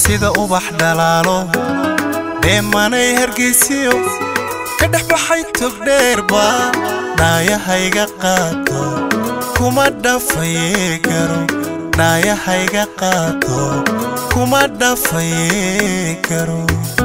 sida ubax dhalaalo dheemanay hargeysiyo ka dhex baxay togdheerba dhaayahayga qaato kuma dhafaye garo dhaayahayga qaato kuma dhafaye garo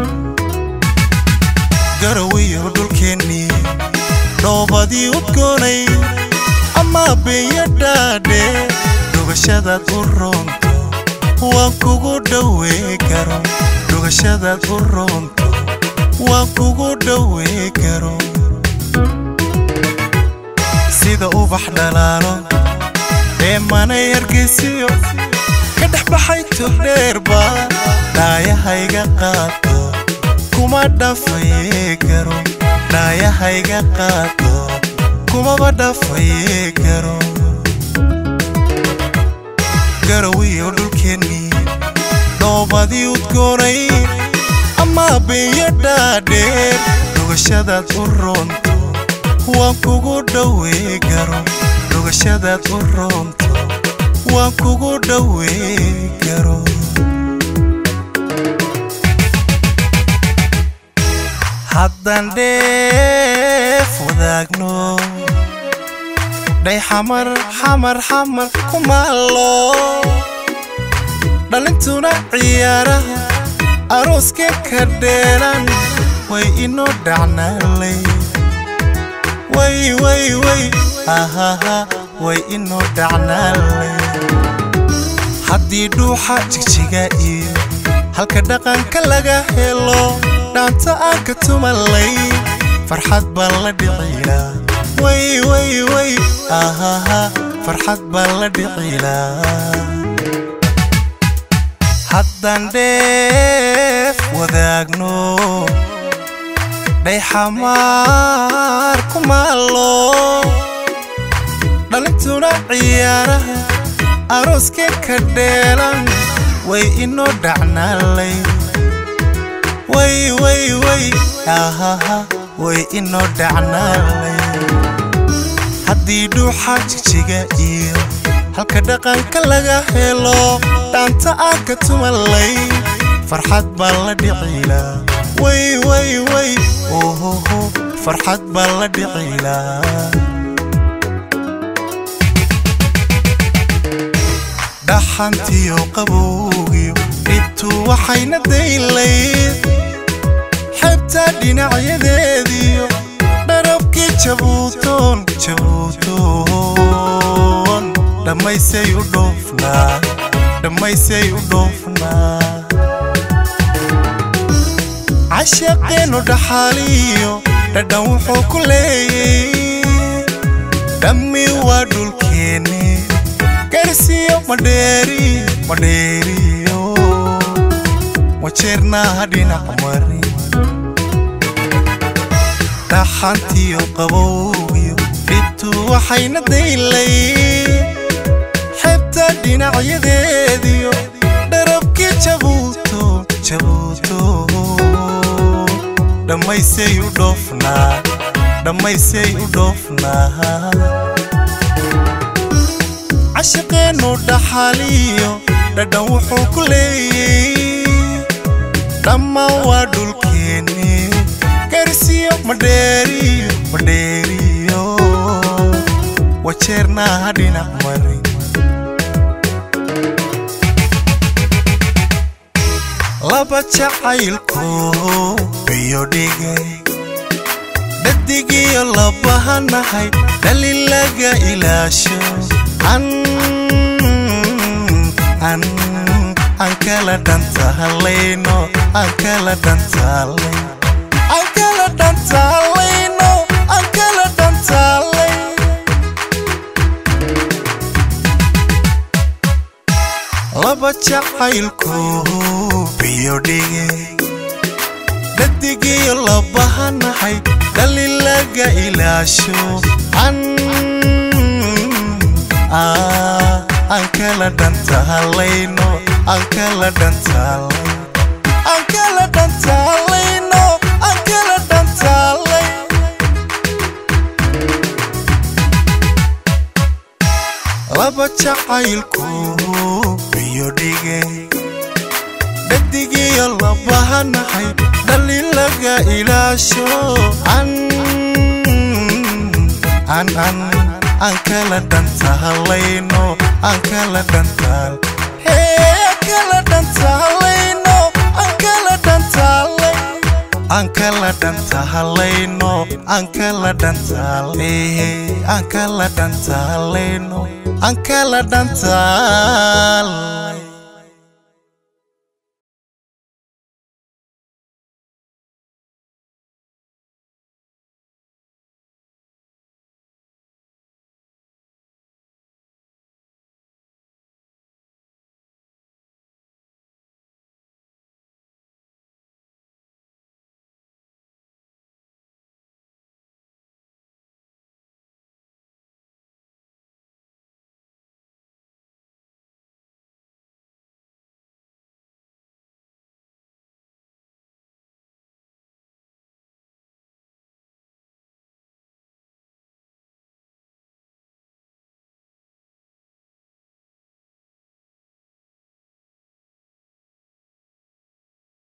garawiyo dhulkeennii dhoobadii udgoonay ama beenya dhaadhe dhugashadaad u roonto waan kugu dhowee garo dhugashadaad u roonto waan kugu dhowee garo sida ubax dhalaalo dheemanay hargeysiyo ka dhex baxay togdheerba dhaayahayga qaato kuma dhafaye garo dhaayahayga qaato kumaba dhafaye garo garawiyo dhulkeennii dhoobadii udgoonay ama beenya dhaadheer dhugashadaad u roonto waan kugu dhowee garo dhugashadaad u roonto waan kugu dhowee garo haddaan dheef wadaagno dhay xamar xamar xamar kumaallo dhalintuna ciyaaraha arooska ka dheeran way inoo dhacnaalay way way way ahaha way inoo dhacnaalay haddii dhuuxa jigjiga iyo halka dhaqanka laga helo dhaanta aan ka tumalay farxad baan la dhicilaa way way way ahaha farxad baan la dhicilaa haddaan dheef wadaagno dhay xamaar kumaallo dhalintuna ciyaaraha arooska ka dheelan way inoo dhacnaalay way way way ahaha way inoo dhacnaalay haddii dhuuxa jigjiga iyo halka dhaqanka laga helo dhaanta aan ka tumalay farxad baan la dhicilaa way way way ohoho farxad baan la dhicilaa dhaxantiyo qabowgiyo dhibtu waxayna daylayd xebta dhinacyadeediyo dharabkii jabuutoon jabuutoon dhammaysay u dhoofnaa dhammaysay u dhoofnaa cashaqeennu dhaxaaliyo dhadhan wuxuu ku leeyay dhammi waa dhulkeenni garsiyo madheeriyo madheeriyo wajeernaaha dhinac mari dhaxantiyo qabowgiyo dhibtu waxayna daylay xebta dhinacyadeediyo dharabkii jabuuto jabuuto dhammaysay u dhoofnaa dhammaysay u dhoofnaa cashaqeennu dhaxaaliyo dhadhan wuxuu ku leeyay dhammaan waa dhulkeenni garsiyo madheeriyo madheeriyo wajeernaaha dhinac mari laba jacaylku biyo dhigay dhadigiyo labahanahay dhali laga ilaasho an an aan kala dhantaalayno aan kala dhantaalay aan kala dhantaalayno aan kala dhantaalay laba jacaylku biyo dhigay dhadigiyo labahanahay dhali laga ilaasho an aan kala dhantaalayno aan kala dhantaalay aan kala dhantaalayno aan kala dhantaalay laba jacaylku biyo dhigay dhadigiyo labahanahay dhalin laga ilaasho an an an aan kala dhantaalayno aan kala dhantaal hee aan kala dhantaalayno aan kala dhantaalay aan kala dhantaalayno aan kala dhantaalay aan kala dhantaalayno aan kala dhantaal